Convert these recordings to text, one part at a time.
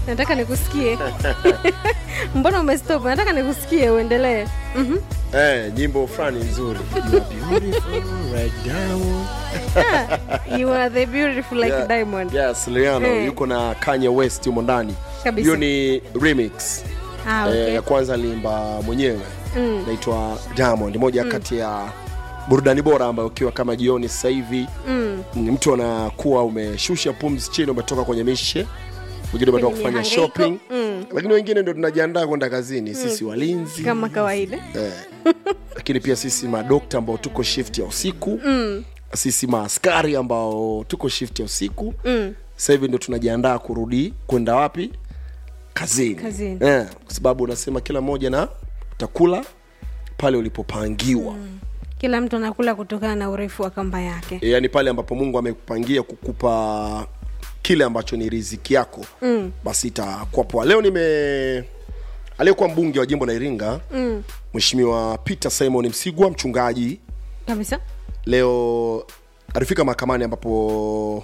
nataka nikusikie mbona umestop nataka nikusikie uendelee Mhm. eh, nyimbo fulani nzuri You are beautiful right down. you are the beautiful like Yeah. diamond yes Rihanna Eh. yuko na Kanye West yumo ndani Kabisa. hiyo ni remix ah, eh, okay. ya kwanza aliimba mwenyewe Mm. naitwa Diamond moja kati ya burudani bora ambayo ukiwa kama jioni sasa hivi Mm. mm, mtu anakuwa umeshusha pumzi chini umetoka kwenye mishe wengine umetoka Kwenye kufanya mihangaiko. shopping Mm. lakini wengine ndio tunajiandaa kwenda kazini sisi walinzi kama kawaida eh, lakini pia sisi madokta ambao tuko shift ya usiku mm. sisi maaskari ambao tuko shift ya usiku Mm. sasa hivi ndo tunajiandaa kurudi kwenda wapi kazini, Kazini. Eh, kwa sababu unasema kila mmoja na utakula pale ulipopangiwa mm. kila mtu anakula kutokana na urefu wa kamba yake e, yaani pale ambapo mungu amekupangia kukupa kile ambacho ni riziki yako mm. basi itakuwa poa leo nime aliyekuwa mbunge wa jimbo la iringa Mm. mheshimiwa peter simon msigwa mchungaji kabisa leo alifika mahakamani ambapo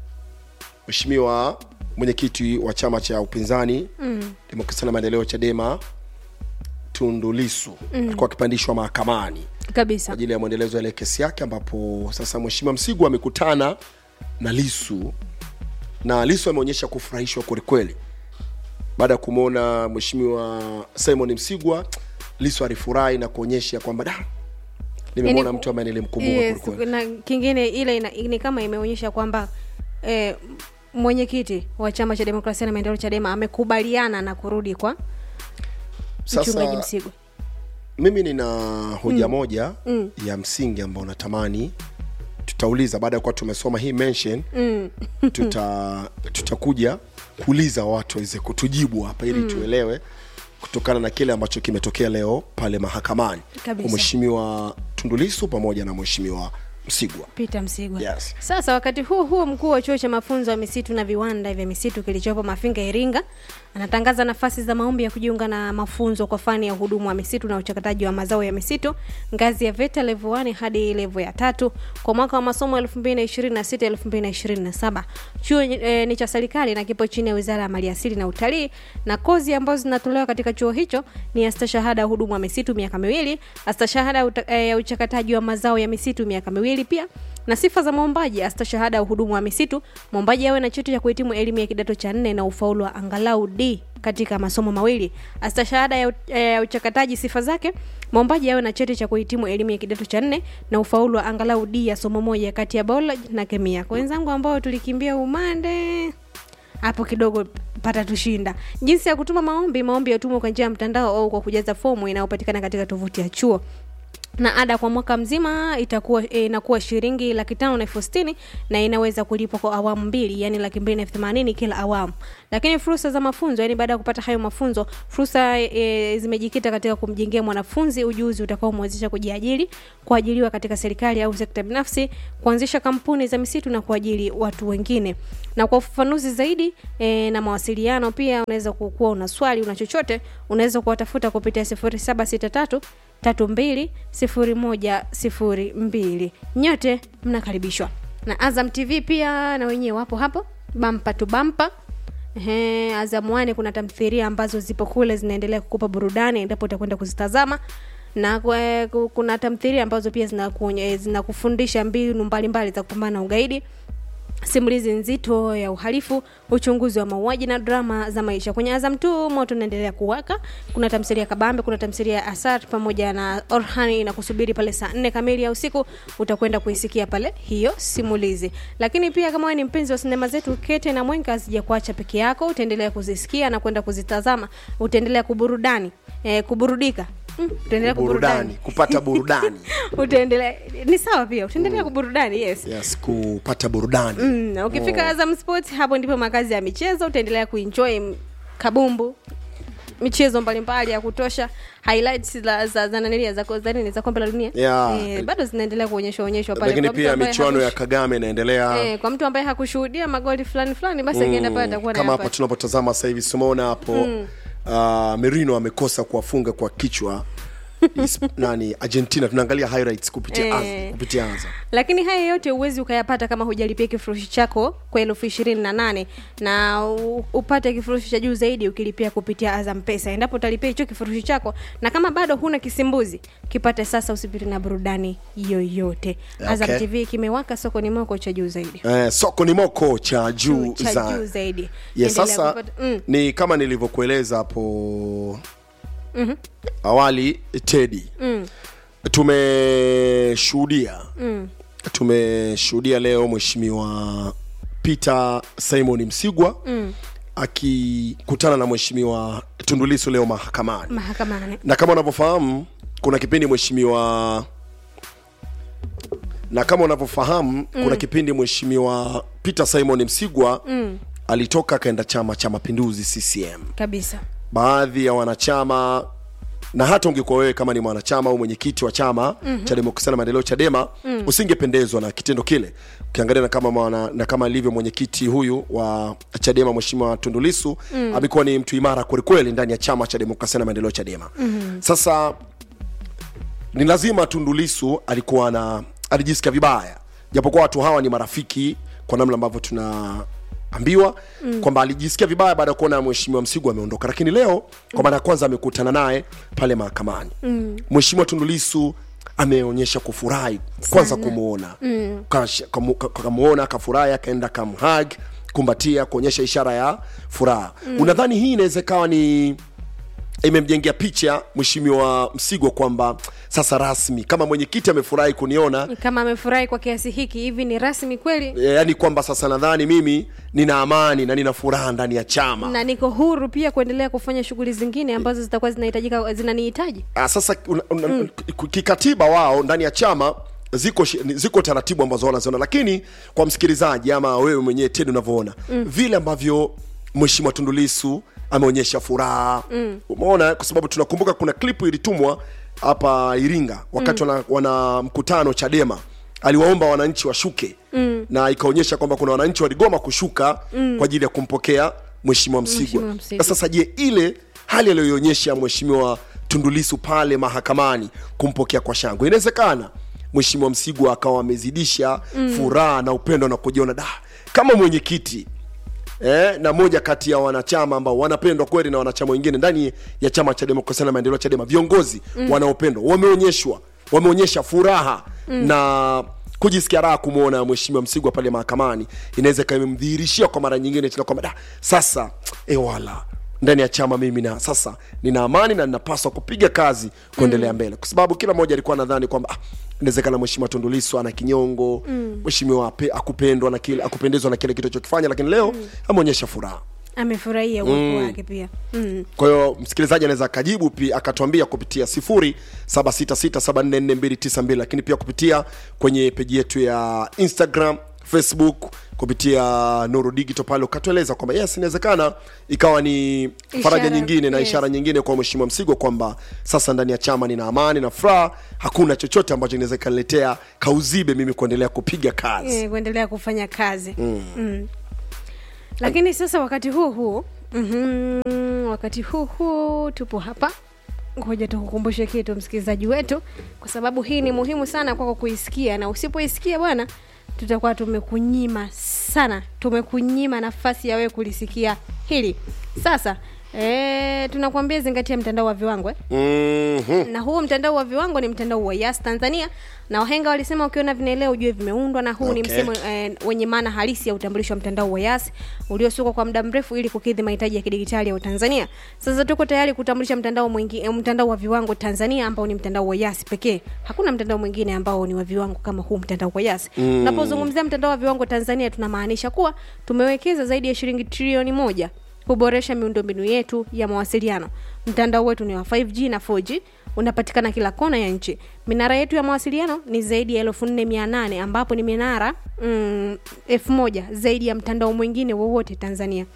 mheshimiwa mwenyekiti wa chama cha upinzani mm. demokrasia na maendeleo chadema tundu lisu mm. alikuwa akipandishwa mahakamani kwa kabisa ajili ya mwendelezo wa ile kesi yake ambapo sasa mheshimiwa msigwa amekutana na lisu na lisu ameonyesha kufurahishwa kwelikweli baada ya kumwona mheshimiwa simon msigwa lisu alifurahi na kuonyesha kwamba da nimemwona Yaani, mtu ambaye nilimkumbuka yes, kwelikweli na kingine ile ina, ni kama imeonyesha kwamba eh, mwenyekiti wa chama cha demokrasia na maendeleo chadema amekubaliana na kurudi kwa mchungaji sasa msigwa mimi nina hoja mm. moja Mm. ya msingi ambao natamani tutauliza baada ya kuwa tumesoma hii mention mm. tuta tutakuja kuuliza watu waweze kutujibu hapa ili mm. tuelewe kutokana na kile ambacho kimetokea leo pale mahakamani Kabisa. kwa mheshimiwa tundulisu pamoja na mheshimiwa msigwa peter msigwa yes. sasa wakati huo huo mkuu wa chuo cha mafunzo ya misitu na viwanda vya misitu kilichopo mafinga iringa anatangaza nafasi za maombi ya kujiunga na mafunzo kwa fani ya uhudumu wa misitu na uchakataji wa mazao ya misitu ngazi ya veta level 1 hadi level ya tatu kwa mwaka wa masomo 2026 2027 chuo e, ni cha serikali na kipo chini ya wizara ya maliasili na utalii na kozi ambazo zinatolewa katika chuo hicho ni astashahada ya uhudumu wa misitu miaka miwili astashahada ya uta- eh, ya uchakataji wa mazao ya misitu miaka miwili pia na sifa za mwombaji astashahada ya uhudumu wa misitu mwombaji awe na cheti cha kuhitimu elimu ya kidato cha nne na ufaulu wa angalau d katika masomo mawili astashahada ya, u- eh, ya uchakataji sifa zake mwombaji awe na cheti cha kuhitimu elimu ya kidato cha nne na ufaulu wa angalau d ya somo moja kati ya biology na kemia kwa wenzangu ambao tulikimbia umande hapo kidogo pata tushinda jinsi ya kutuma maombi maombi yatumwa kwa njia ya mtandao au kwa kujaza fomu inayopatikana katika tovuti ya chuo na ada kwa mwaka mzima itakuwa e, inakuwa shilingi laki tano na elfu sitini na inaweza kulipwa kwa awamu mbili yani laki mbili na elfu themanini kila awamu lakini fursa za mafunzo yani baada ya kupata hayo mafunzo fursa e, zimejikita katika kumjengea mwanafunzi ujuzi utakaomwezesha kujiajiri kuajiriwa katika serikali au sekta binafsi kuanzisha kampuni za misitu na kuajiri watu wengine na kwa ufafanuzi zaidi e, na mawasiliano pia unaweza kuwa una swali una chochote unaweza kuwatafuta kupitia 0763 tatu mbili sifuri moja sifuri mbili nyote mnakaribishwa na azam tv pia na wenyewe wapo hapo bampa tu bampa Ehe, azam wane kuna tamthiria ambazo zipo kule zinaendelea kukupa burudani endapo utakwenda kuzitazama na kwe- ku- kuna tamthiria ambazo pia zinakuonye- zinakufundisha mbinu mbalimbali za kupambana na ugaidi simulizi nzito ya uhalifu uchunguzi wa mauaji na drama za maisha kwenye azam tu moto unaendelea kuwaka kuna tamthilia ya kabambe kuna tamthilia ya asar pamoja na orhani inakusubiri pale saa nne kamili ya usiku utakwenda kuisikia pale hiyo simulizi lakini pia kama wewe ni mpenzi wa sinema zetu kete na mwenga asija kuacha peke yako utaendelea kuzisikia na kwenda kuzitazama utaendelea kuburudani eh, kuburudika mm, utaendelea kuburudani burudani kupata burudani utaendelea ni sawa pia utaendelea kuburudani yes yes kupata burudani Mm, na ukifika oh. Azam Sports hapo ndipo makazi ya michezo, utaendelea kuenjoy m- kabumbu michezo mbalimbali ya kutosha highlights za za za nanilia za za nini za kombe la dunia Yeah. eh, bado zinaendelea kuonyeshwa onyeshwa pale lakini Kwa mtu pia ambaye michuano ya hakush- kagame inaendelea eh, kwa mtu ambaye hakushuhudia magoli fulani fulani basi akienda pale atakuwa kama hapa anayapata. tunapotazama sasa hivi simaona hapo mm. uh, merino amekosa kuwafunga kwa kichwa Is- nani argentina tunaangalia highlights kupitia Eh. Azam, kupitia Azam. lakini haya yote huwezi ukayapata kama hujalipia kifurushi chako kwa elfu ishirini na nane na u- upate kifurushi cha juu zaidi ukilipia kupitia azam pesa endapo utalipia hicho kifurushi chako na kama bado huna kisimbuzi kipate sasa usipiri na burudani yoyote azam Okay. tv kimewaka sokoni moko cha juu zaidi eh, soko ni moko cha juu cha za juu zaidi yes, Endelea sasa kupata- mm. ni kama nilivyokueleza hapo mm-hmm. awali tedi mm. tumeshuhudia mm. tumeshuhudia leo mheshimiwa peter simon msigwa mm. akikutana na mheshimiwa tundulisu leo mahakamani mahakamani na kama unavyofahamu kuna kipindi mheshimiwa na kama unavyofahamu mm. kuna kipindi mheshimiwa peter simon msigwa mm. alitoka akaenda chama cha mapinduzi ccm kabisa baadhi ya wanachama na hata ungekuwa wewe kama ni mwanachama au mwenyekiti wa chama mm-hmm. cha demokrasia na maendeleo chadema mm. usingependezwa na kitendo kile ukiangalia na kama mwana, na kama alivyo mwenyekiti huyu wa chadema mheshimiwa tundulisu mm. amekuwa ni mtu imara kwelikweli ndani ya chama cha demokrasia na maendeleo chadema mm-hmm. sasa ni lazima tundulisu alikuwa na alijisikia vibaya japokuwa watu hawa ni marafiki kwa namna ambavyo tunaambiwa mm. kwamba alijisikia vibaya baada ya kuona mheshimiwa msigu ameondoka lakini leo kwa mara ya kwanza amekutana naye pale mahakamani mm. mheshimiwa tundulisu ameonyesha kufurahi kwanza kumwona mm. kamwona akafurahi akaenda kamhag kumbatia kuonyesha ishara ya furaha mm. unadhani hii inaweza ikawa ni imemjengea picha mheshimiwa msigwa kwamba sasa rasmi kama mwenyekiti amefurahi kuniona kama amefurahi kwa kiasi hiki hivi ni rasmi kweli e, yani kwamba sasa nadhani mimi nina amani na nina furaha ndani ya chama na niko huru pia kuendelea kufanya shughuli zingine ambazo zitakuwa zinahitajika zinanihitaji Ah, sasa una, una, mm. kikatiba wao ndani ya chama ziko shi- ziko taratibu ambazo wanaziona lakini kwa msikilizaji ama wewe mwenyewe tedi unavyoona mm. vile ambavyo mheshimiwa tundulisu ameonyesha furaha mm. umeona kwa sababu tunakumbuka kuna klipu ilitumwa hapa iringa wakati mm. wana, wana mkutano chadema aliwaomba wananchi washuke mm. na ikaonyesha kwamba kuna wananchi waligoma kushuka mm. kwa ajili ya kumpokea mheshimiwa msigwa Mheshimiwa Msigwa. sasa je ile hali aliyoionyesha mheshimiwa tundulisu pale mahakamani kumpokea kwa shangwe inawezekana mheshimiwa msigwa akawa amezidisha mm. furaha na upendo na kujiona da kama mwenyekiti eh, na moja kati ya wanachama ambao wanapendwa kweli na wanachama wengine ndani ya chama cha demokrasia na maendeleo chadema viongozi mm. wanaopendwa wameonyeshwa wameonyesha furaha mm. na kujisikia raha kumwona mheshimiwa msigwa pale mahakamani inaweza ikawa imemdhihirishia kwa mara nyingine tena kwamba da sasa ewala ndani ya chama mimi na sasa nina amani na ninapaswa kupiga kazi kuendelea mm. mbele kwa sababu kila mmoja alikuwa nadhani kwamba ah, inawezekana mheshimiwa tundulisu ana kinyongo mheshimiwa mm. akupendwa na kile akupendezwa na kile kitu alichokifanya lakini leo mm. ameonyesha furaha amefurahia uwepo wake pia mm. kwa hiyo msikilizaji anaweza akajibu pia akatuambia kupitia sifuri saba sita sita saba nne nne mbili tisa mbili lakini pia kupitia kwenye peji yetu ya instagram facebook kupitia nuru digital pale ukatueleza kwamba yes inawezekana ikawa ni faraja Ishara, nyingine na yes. ishara nyingine kwa mheshimiwa msigo kwamba sasa ndani ya chama nina amani na furaha hakuna chochote ambacho inaweza ikaniletea kauzibe mimi kuendelea kupiga kazi eh, kuendelea kufanya kazi mm. Mm. lakini sasa wakati huu huu mm-hmm, wakati huu huu tupo hapa ngoja tukukumbushe kitu msikilizaji wetu kwa sababu hii ni muhimu sana kwako kuisikia na usipoisikia bwana tutakuwa tumekunyima sana tumekunyima nafasi ya wewe kulisikia hili sasa e, tunakuambia zingatia mtandao wa viwango eh? mm-hmm. na huo mtandao wa viwango ni mtandao wa yas tanzania na wahenga walisema ukiona vinaelea ujue vimeundwa na huu ni Okay. msemo eh, wenye maana halisi ya utambulisho wa mtandao wa yas uliosukwa kwa muda mrefu ili kukidhi mahitaji ya kidigitali ya utanzania sasa tuko tayari kutambulisha mtandao mwingi, eh, mtandao wa viwango tanzania ambao ni mtandao wa yas pekee hakuna mtandao mwingine ambao ni wa viwango kama huu mtandao wa yas tunapozungumzia mtandao wa viwango tanzania tunamaanisha kuwa tumewekeza zaidi ya shilingi trilioni moja kuboresha miundombinu yetu ya mawasiliano mtandao wetu ni wa 5g na 4g unapatikana kila kona ya nchi minara yetu ya mawasiliano ni zaidi ya elfu nne mia nane ambapo ni minara mm, elfu moja zaidi ya mtandao mwingine wowote tanzania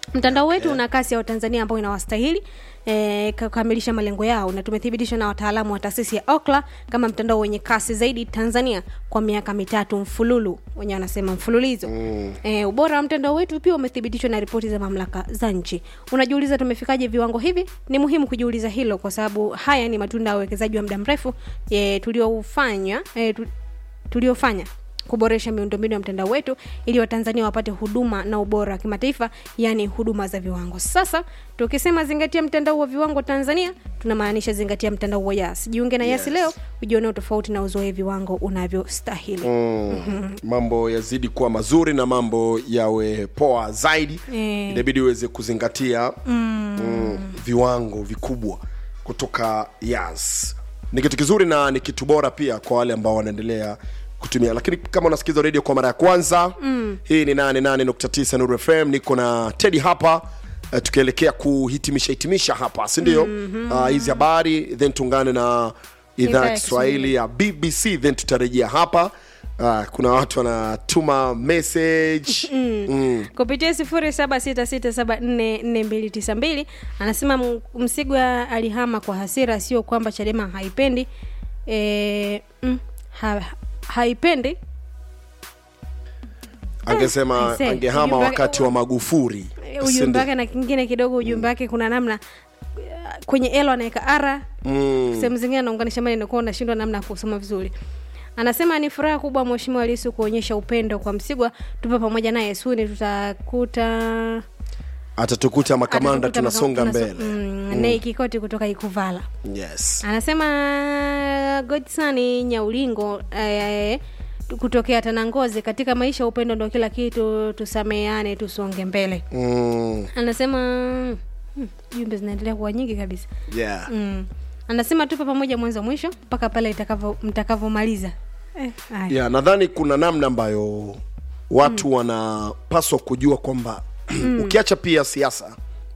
mtandao wetu una kasi ya watanzania ambao inawastahili e, kukamilisha malengo yao na tumethibitishwa na wataalamu wa taasisi ya okla kama mtandao wenye kasi zaidi tanzania kwa miaka mitatu mfululu wenye wanasema mfululizo mm. e, ubora wa mtandao wetu pia umethibitishwa na ripoti za mamlaka za nchi unajiuliza tumefikaje viwango hivi ni muhimu kujiuliza hilo kwa sababu haya ni matunda ya uwekezaji wa muda mrefu e, tuliofanya e, tu, tuliofanya kuboresha miundombinu ya mtandao wetu ili watanzania wapate huduma na ubora wa kimataifa yaani huduma za viwango sasa tukisema zingatia mtandao wa viwango tanzania tunamaanisha zingatia mtandao wa yas jiunge na yasi Yes. leo ujionee tofauti na uzoe viwango unavyostahili mm. mambo yazidi kuwa mazuri na mambo yawe poa zaidi Eh. inabidi uweze kuzingatia mm. Mm, viwango vikubwa kutoka yas ni kitu kizuri na ni kitu bora pia kwa wale ambao wanaendelea kutumia lakini kama unasikiza redio kwa mara ya kwanza mm. hii ni 88.9 nuru fm niko na tedi hapa uh, tukielekea kuhitimisha hitimisha hapa sindio mm-hmm. uh, hizi habari then tuungane na idhaa Idhaa ya ya kiswahili ya bbc then tutarejea hapa uh, kuna watu wanatuma message mm. kupitia sifuri saba sita sita saba nne nne mbili tisa mbili anasema M- msigwa alihama kwa hasira sio kwamba chadema haipendi e, mm, ha, haipendi angesema I say, angehama ujumbe- wakati wa magufuri Eh, ujumbe wake na kingine kidogo ujumbe wake kuna namna eh, kwenye elo anaweka ara mm. sehemu zingine anaunganisha maneno kuwa unashindwa namna ya kusoma vizuri anasema ni furaha kubwa mheshimiwa lisu kuonyesha upendo kwa msigwa tupo pamoja naye suni tutakuta atatukuta makamanda atatukuta tunasonga maka- mbele tunaso- mm, nei kikoti kutoka ikuvala yes anasema godsani nyaulingo eh, kutokea tanangozi katika maisha upendo ndo kila kitu tusameane tusonge mbele mm. anasema hmm, jumbe zinaendelea kuwa nyingi kabisa yeah mm. anasema tupo pamoja mwanzo mwisho mpaka pale itakavyo- mtakavyomaliza eh, haya. yeah, nadhani kuna namna ambayo watu mm. wanapaswa kujua kwamba ukiacha pia siasa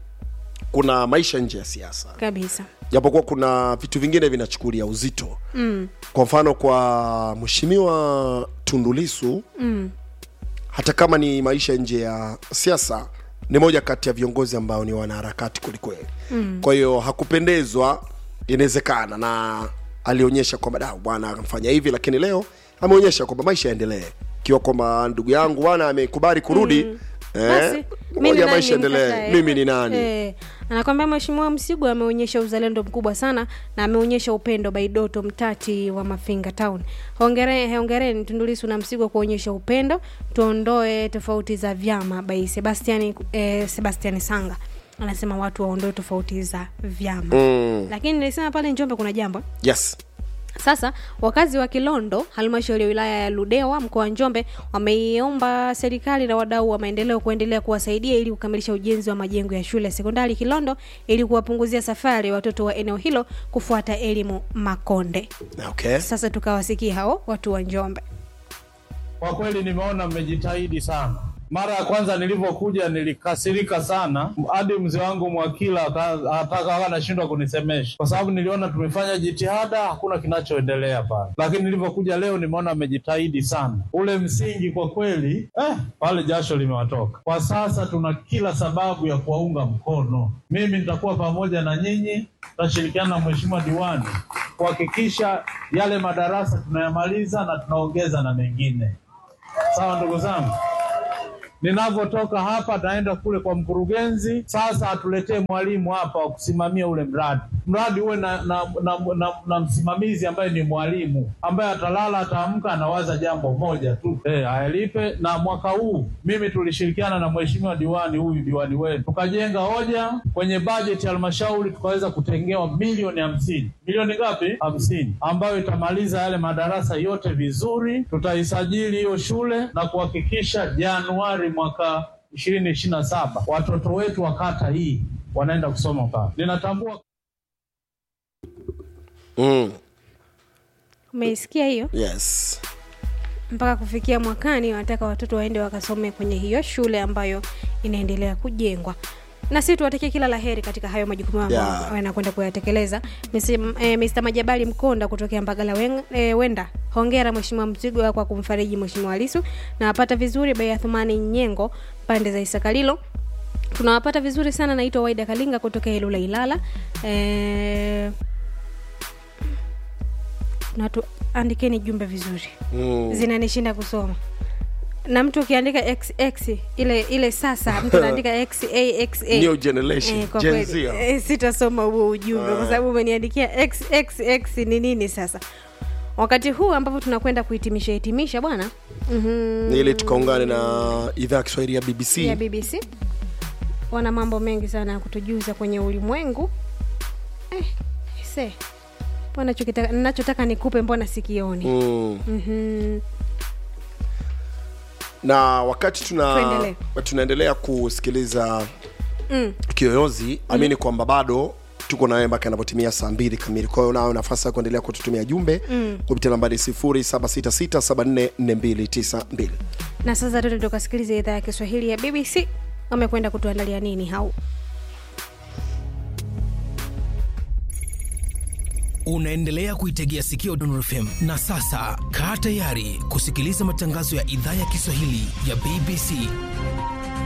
kuna maisha nje ya siasa kabisa japokuwa kuna vitu vingine vinachukulia uzito mm. kwa mfano kwa mheshimiwa tundulisu Mm. hata kama ni maisha nje ya siasa ni moja kati ya viongozi ambao ni wanaharakati kwelikweli mm. kwa hiyo hakupendezwa inawezekana na alionyesha kwamba da bwana amfanya hivi lakini leo ameonyesha kwamba maisha yaendelee ikiwa kwamba ndugu yangu bwana amekubali kurudi mm. Basi, eh, mi ni ngoja nani maisha endelee nimkatae? mimi ni nani Eh, anakwambia mheshimiwa msigu ameonyesha uzalendo mkubwa sana na ameonyesha upendo baidoto mtati wa mafinga town hongere hongereni tundulisu na msigwa kuonyesha upendo tuondoe tofauti za vyama bai sebastiani eh, sebastiani sanga anasema watu waondoe tofauti za vyama mm. lakini nilisema pale njombe kuna jambo yes sasa wakazi wa kilondo halmashauri ya wilaya ya ludewa mkoa wa njombe wameiomba serikali na wadau wa maendeleo kuendelea kuwasaidia ili kukamilisha ujenzi wa majengo ya shule ya sekondari kilondo ili kuwapunguzia safari watoto wa eneo hilo kufuata elimu makonde okay sasa tukawasikia hao watu wa njombe Kwa kweli nimeona mmejitahidi sana. Mara ya kwanza nilivyokuja nilikasirika sana, hadi mzee wangu Mwakila aka- ataka anashindwa kunisemesha, kwa sababu niliona tumefanya jitihada, hakuna kinachoendelea pale. Lakini nilivyokuja leo nimeona mmejitahidi sana, ule msingi kwa kweli eh, pale jasho limewatoka. Kwa sasa tuna kila sababu ya kuwaunga mkono. Mimi nitakuwa pamoja na nyinyi, tutashirikiana na mheshimiwa diwani kuhakikisha yale madarasa tunayamaliza na tunaongeza na mengine. Sawa ndugu zangu, ninavyotoka hapa naenda kule kwa mkurugenzi. Sasa atuletee mwalimu hapa wa kusimamia ule mradi. Mradi uwe na, na, na, na, na msimamizi ambaye ni mwalimu ambaye atalala, ataamka, anawaza jambo moja tu eh, ayalipe. Na mwaka huu mimi tulishirikiana na mheshimiwa diwani, huyu diwani wenu, tukajenga hoja kwenye bajeti ya halmashauri, tukaweza kutengewa milioni hamsini. Milioni ngapi? Hamsini, ambayo itamaliza yale madarasa yote vizuri. Tutaisajili hiyo shule na kuhakikisha Januari mwaka ishirini ishirini na saba watoto wetu wa kata hii wanaenda kusoma pale. Ninatambua mm. umeisikia hiyo yes mpaka kufikia mwakani wanataka watoto waende wakasome kwenye hiyo shule ambayo inaendelea kujengwa na si tuwatakie kila la heri katika hayo majukumu yao ambayo Yeah. wanakwenda kuyatekeleza Mr. eh, Mr. majabali mkonda kutokea mbagala wen, eh, wenda hongera mheshimiwa mzigwa kwa kumfariji mheshimiwa lisu na apata vizuri bei ya thumani nyengo pande za isakalilo tunawapata vizuri sana naitwa waida kalinga kutoka ilula ilala e, natu andikeni jumbe vizuri mm. zinanishinda kusoma na mtu ukiandika xx ile ile sasa mtu anaandika xaxa New generation, Eh, kwa Gen kweli, Z. eh, sitasoma huo ujumbe kwa sababu umeniandikia xxx ni nini sasa wakati huu ambapo tunakwenda kuhitimisha hitimisha bwana mm-hmm. ni ili tukaungane na idhaa ya kiswahili ya bbc ya bbc wana mambo mengi sana ya kutujuza kwenye ulimwengu eh, se mbona chokitaka- nachotaka nikupe mbona sikioni mm. mm-hmm. na wakati tuna Tuendelee. tunaendelea kusikiliza mm. kiyoyozi amini kwamba bado tuko nawe mpaka inapotimia saa mbili kamili kwa hiyo nayo nafasi ya kuendelea kututumia jumbe mm. kupitia nambari 0766744292 na sasa tuende tukasikiliza idhaa ya kiswahili ya bbc wamekwenda kutuandalia nini hau unaendelea kuitegea sikio Dondor FM na sasa kaa tayari kusikiliza matangazo ya idhaa ya Kiswahili ya BBC